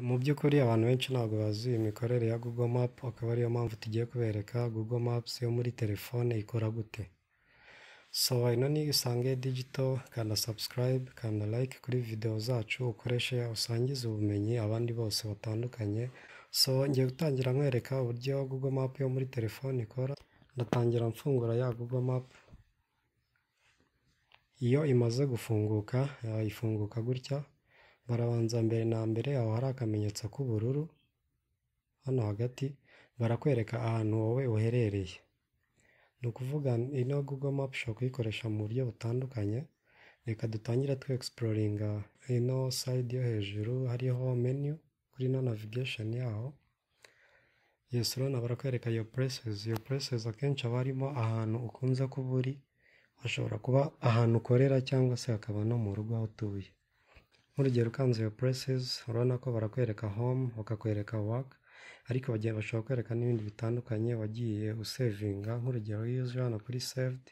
Mu by'ukuri abantu benshi ntabwo bazi imikorere ya Google Map, akaba ariyo mpamvu tugiye kubereka Google Maps yo muri telefone ikora gute. So ino ni Isange Digital, kanda subscribe, kanda like kuri video zacu ukoreshe usangize ubumenyi abandi bose batandukanye. So ngiye gutangira nkwereka uburyo Google Map yo muri telefone ikora, ndatangira mfungura ya Google Map. Iyo imaze gufunguka, eh, ifunguka gutya, barabanza mbere na mbere aho hari akamenyetso k'ubururu, hano hagati barakwereka ahantu wowe uherereye. Ni ukuvuga ino Google Map ushobora kuyikoresha mu buryo butandukanye, reka dutangire tu egisipuroringa ino sayidi yo hejuru hariho menu kuri ino navigation yaho. Yes, urabona barakwereka your places, your places akenshi haba harimo ahantu ukunze kuba uri, hashobora kuba ahantu ukorera cyangwa se hakaba no mu rugo aho utuye. Nk'urugero ukanze your places, urabona ko barakwereka home, bakakwereka work, ariko bagiye bashobora kwereka n'ibindi bitandukanye wagiye usevinga, nk'urugero iyo uje hano kuri saved,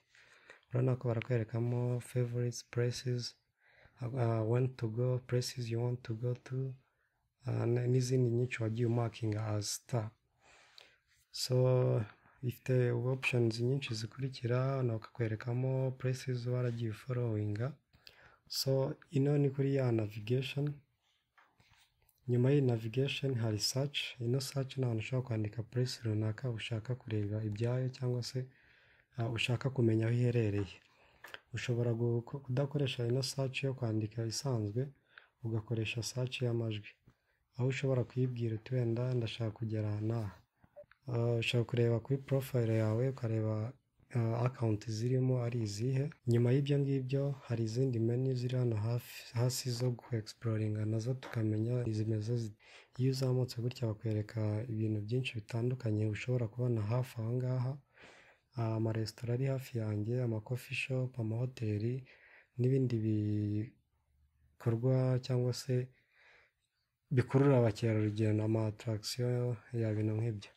urabona ko barakwerekamo favorites, places, uh, when to go, places you want to go to, uh, n'izindi nyinshi wagiye umakinga as star. So ifite options nyinshi zikurikira, hano bakakwerekamo places waragiye uforowinga, so ino ni kuri ya navigation, nyuma y'iyi navigation hari search, ino search ni ahantu ushobora kwandika place runaka ushaka kureba ibyayo cyangwa se uh, ushaka kumenya aho iherereye. Ushobora gu- kudakoresha ino search yo kwandika isanzwe, ugakoresha search y'amajwi, aho ushobora kuyibwira uti wenda ndashaka kugera aha n'aha. Uh, ushobora kureba kuri profile yawe ukareba uh, account zirimo ari izihe nyuma y'ibyo ngibyo hari izindi menu ziri hano hafi hasi zo guexploringa nazo tukamenya izimeze zite iyo uzamutse gutya bakwereka ibintu byinshi bitandukanye ushobora kubona hafi aho ngaha uh, amaresitora ari hafi yanjye ama coffee shop amahoteli n'ibindi bikorwa cyangwa se bikurura abakerarugendo ama attraction ya bintu nk'ibyo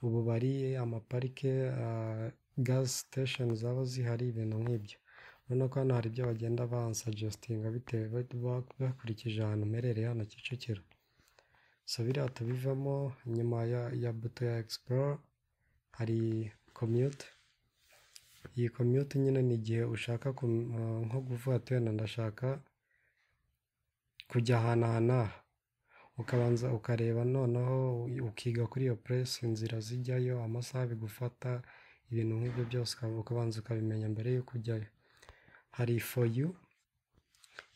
ububari, amaparike, gazi sitesheni zaba zihari ibintu nk'ibyo. Urabona ko hano hari ibyo bagenda bansajesitinga bitewe ba- bakurikije ahantu mperereye hano Kicukiro. So biriya tubivamo inyuma ya, ya buto ya Explore hari komyute. Iyi komyute nyine ni igihe ushaka kum- ah, nko kuvuga ati wenda ndashaka kujya ahantu aha n'aha. ukabanza ukareba noneho ukiga kuri iyo puresi inzira zijyayo amasaha bigufata ibintu nk'ibyo byose ukaba- ukabanza ukabimenya mbere y'uko ujyayo hari for you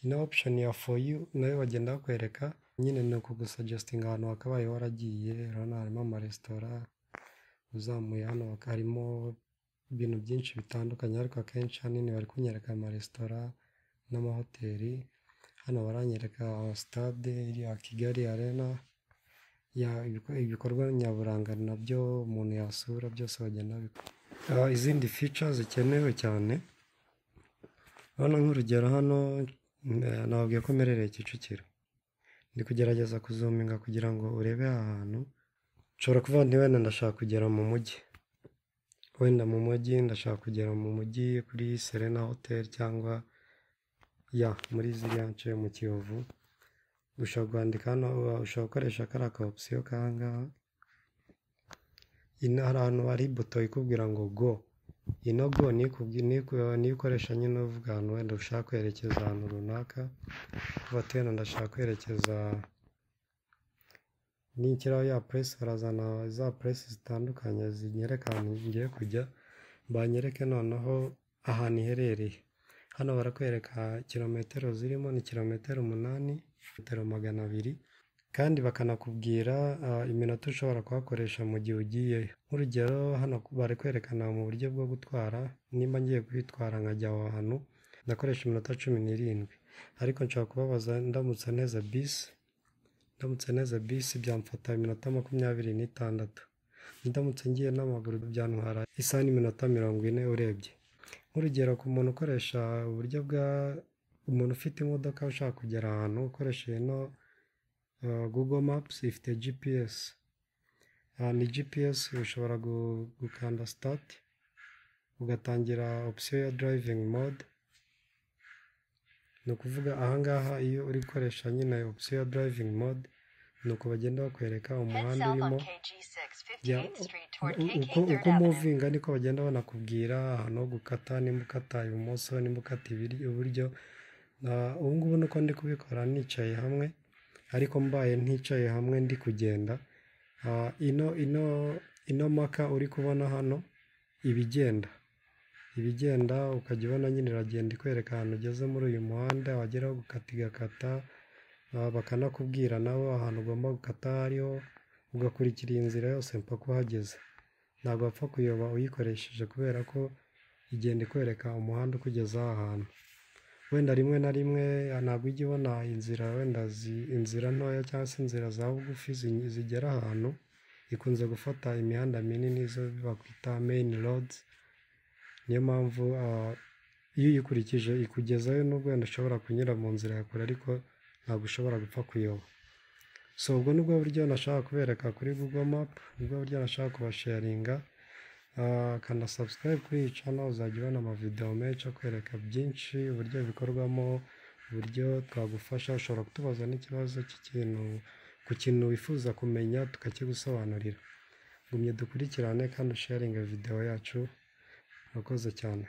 ino option ya for you nayo bagenda bakwereka nyine ni ukugusugestinga ahantu wakabaye waragiye urabona harimo amaresitora uzamuye hano bak- harimo ibintu byinshi bitandukanye ariko akenshi hanini bari kunyereka amaresitora n'amahoteli hano baranyereka sitade iriya Kigali arena ya ibiko- ibikorwa nyaburanga nabyo umuntu yasura byose bagenda babikora. Ah, izindi feature zikenewe cyane urabona nk'urugero hano eh, nababwiye ko mperereye Kicukiro ndi kugerageza kuzuminga kugira ngo urebe aha hantu nshobora kuvuga nti wenda ndashaka kugera mu mujyi wenda mu mujyi ndashaka kugera mu mujyi kuri Serena Hotel cyangwa ya muri ziriya nce mu Kiyovu ushobora kwandika hano ushobora gukoresha kariya ka opsiyo k'aha ngaha ino hari ahantu hari buto ikubwira ngo go ino go niyo ikubwi- niyo iku- niyo ukoresha nyine uvuga ahantu wenda ushaka kwerekeza ahantu runaka uvuga ati wenda ndashaka kwerekeza ninshyiraho ya puresi barazana za puresi zitandukanye zinyereka ahantu ngiye kujya banyereke noneho ahantu iherereye hano barakwereka kilometero zirimo ni kilometero umunani metero magana abiri kandi bakanakubwira ah, iminota ushobora kuhakoresha mu gihe ugiye nk'urugero hano bari kwerekana mu buryo bwo gutwara nimba ngiye kwitwara nkajya aho hantu ndakoresha iminota cumi n'irindwi ariko nshobora kubabaza ndamutse neza bisi ndamutse neza bisi byamfata iminota makumyabiri n'itandatu ndamutse ngiye n'amaguru byantwara isaha n'iminota mirongo ine urebye nk'urugero ku muntu ukoresha uburyo bwa umuntu ufite imodoka ushaka kugera ahantu ukoresheje ino uh, Google Maps ifite GPS aha ni GPS ushobora gu- gukanda start ugatangira option ya driving mode ni ukuvuga aha ngaha iyo uri gukoresha nyine option ya driving mode nuko bagenda bakwereka Head umuhanda south on urimo KG6, jya 58th Street toward u- KK uko, 3rd uko Avenue. umuvinga niko bagenda banakubwira ahantu ho gukata nimba ukata ibumoso nimba ukata ibiri- iburyo Na- ubu ngubu nuko ndi kubikora nicaye hamwe ariko mbaye nticaye hamwe ndi kugenda Ah, ino ino ino maka uri kubona hano ibigenda ibigenda ukajya ubona nyine iragenda ikwereka ahantu ugeze muri uyu muhanda wageraho gukata igakata ah, bakanakubwira nawe ahantu ugomba gukata hariho ugakurikira iyi nzira yose mpaka uhageze ntabwo wapfa kuyoba uyikoresheje kubera ko igenda ikwereka umuhanda ukugeza aha hantu wenda rimwe na rimwe ntabwo ujya ubona inzira wenda zi- inzira ntoya cyangwa se inzira za bugufi zi- zigera ahantu ikunze gufata imihanda minini izo bakwita meyini rodi niyo mpamvu ah, iyo uyikurikije ikugezayo nubwo wenda ushobora kunyura mu nzira ya kure ariko ntabwo ushobora gupfa kuyoba so ubwo ni bwo buryo nashaka kubereka kuri google map ni bwo buryo nashaka kubasharinga Ah, kanda subscribe kuri iyi channel uzajya ubona amavideo menshi akwereka byinshi uburyo bikorwamo uburyo twagufasha ushobora kutubaza n'ikibazo cy'ikintu ku kintu wifuza kumenya tukakigusobanurira gumye dukurikirane kandi usharinga video yacu urakoze cyane